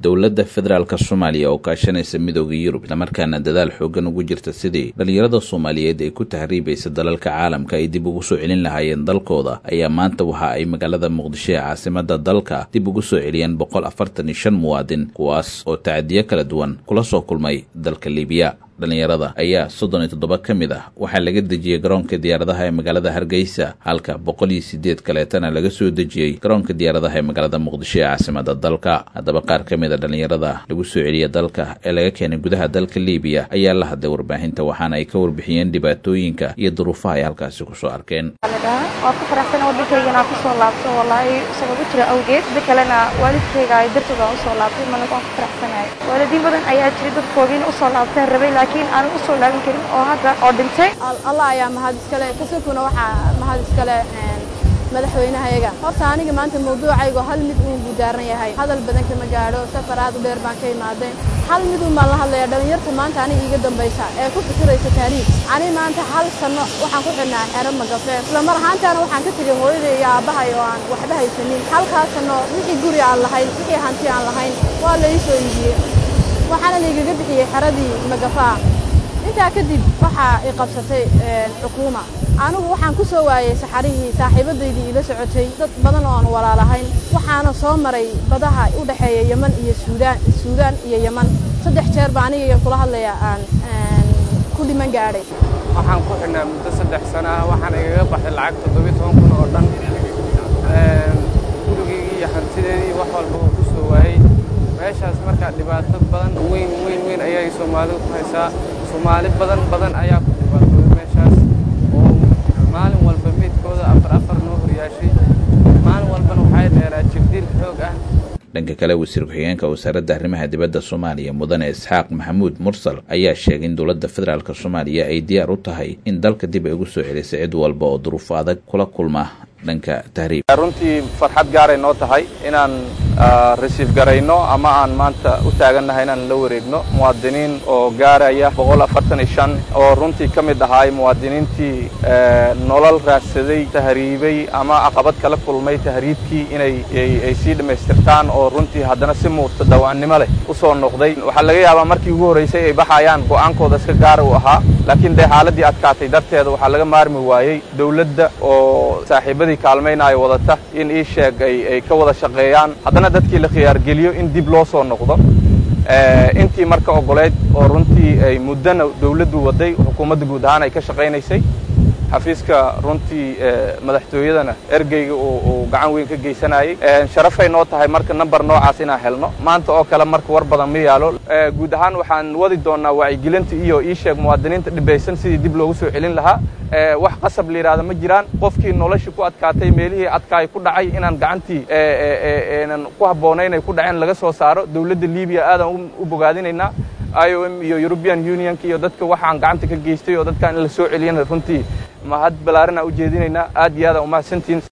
dowladda federaalk soomaaliya oo kaashanaysa midooda yurub islamarkaana dadaal xoogan ugu jirta sidii dhallinyarada soomaaliyeed ee ku tahriibaysa dalalka caalamka ay dib ugu soo celin lahaayeen dalkooda ayaa maanta waxa ay magaalada muqdisho ee caasimada dalka dib ugu soo celiyeen boqol afartan iyo shan muwaadin kuwaas oo tacadiyo kala duwan kula soo kulmay dalka liibiya dhallinyarada ayaa soddon iyo toddoba ka mid ah waxaa laga dejiyey garoonka diyaaradaha ee magaalada hargeysa halka boqol iyo sideed kaleetana laga soo dejiyey garoonka diyaaradaha ee magaalada muqdisho ee caasimada dalka haddaba qaar ka mid a dhallinyarada lagu soo celiya dalka ee laga keenay gudaha dalka liibiya ayaa la hadlay warbaahinta waxaana ay ka warbixiyeen dhibaatooyinka iyo duruufaha ay halkaasi kusoo arkeen waa ku faraxsan waddankayganaa kusoo laabto wallaahi sabab u jira awgeed sida kalena waalidkayga ay dartooda usoo laabtay mana waan ku faraxsanahay waalidiin badan ayaa jiray dadkoogiina usoo laabteen rabay laakiin aanan usoo laaban karin oo hadda oo dhintay allah ayaa mahad iskale kasukuna waxaa mahad iskale madaxweynahayaga horta aniga maanta mawduucaygo hal mid uun buu daaran yahay hadal badan kama gaadho safar aad u dheer baan ka imaadeen hal mid uun baan la hadlaya dhallinyarta maanta aniga iiga dambaysa ee ku fikiraysa taariikh ani maanta hal sanno waxaan ku xidhnaa xero magafeen isla mar ahaantaana waxaan ka tegay hooyaday iyo aabbahay oo aan waxba haysanin halkaas sanno wixii guri aan lahayn wixii hanti aan lahayn waa la ii soo iibiyey waxaana laigaga bixiyey xeradii magafaa intaa kadib waxaa i qabsatay xukuuma anigu waxaan ku soo waayey saxarihii saaxiibadaydii ila socotay dad badan oo aan walaalahayn waxaana soo maray badaha u dhexeeya yeman iyo suudaan suudaan iyo yeman saddex jeer baa aniga kula hadlaya aan ku dhiman gaadhay waxaan ku xidhnaa muddo saddex sana ah waxaana igaga baxday lacag toddobiyo toban kun oo dhan gurigaygii iyo hantideedii wax walba oo ku soo waayey meeshaas markaa dhibaato badan weyn weyn weyn ayay soomaalidu ku haysaa soomaali badan badan ayaa ku dhibaatooday meeshaas oo maalin walba meydkooda afar afar noo horyaashay maalin walbana waxay dheeraa jibdiil xoog ah dhanka kale wasiir ku-xigeenka wasaaradda arrimaha dibadda soomaaliya mudane isxaaq maxamuud mursal ayaa sheegay in dowladda federaalk soomaaliya ay diyaar u tahay in dalka dib ay ugu soo celisay cid walba oo duruufo adag kula kulma dhanka tahriib runtii farxad gaaray noo tahay inaan resiif garayno ama aan maanta u taagannahay inaan la wareegno muwaadiniin oo gaaraya boqol afartan iyo shan oo runtii ka mid ahaay muwaadiniintii nolol raadsaday tahriibay ama caqabad kala kulmay tahriibkii inay ay sii dhammaystirtaan oo runtii haddana si muurta dawaannimo leh u soo noqday waxaa laga yaabaa markii ugu horraysay ay baxayaan go'aankooda iska gaara uu ahaa laakiin dee xaaladdii adkaatay darteeda waxaa laga maarmi waayey dawladda oo saaxiibadii kaalmaynaayo wadata in ii sheeg ay ka wada shaqeeyaan haddana dadkii la khiyaargeliyo in dib loo soo noqdo intii marka ogoleyd oo runtii ay muddana dawladdu waday xukuumadda guud ahaan ay ka shaqaynaysay xafiiska runtii madaxtooyadana ergeyga uu gacan weyn ka geysanayey sharafay noo tahay marka number noocaas inaan helno maanta oo kale marka war badan ma yaalo guud ahaan waxaan wadi doonnaa wacyigelinta iyo ii sheeg muwaadiniinta dhibaysan sidii dib loogu soo celin lahaa wax qasab la yidhahda ma jiraan qofkii noloshii ku adkaatay meelihii adkaay ku dhacay inaan gacantii nan ku habboonayn ay ku dhaceen laga soo saaro dawladda libiya aadaan u bogaadinaynaa i o m iyo european unionka iyo dadka waxaan gacanta ka geystay oo dadkaan in la soo celiyana runtii mahad ballaarinaa u jeedinaynaa aad iyo aadaan umahadsantihin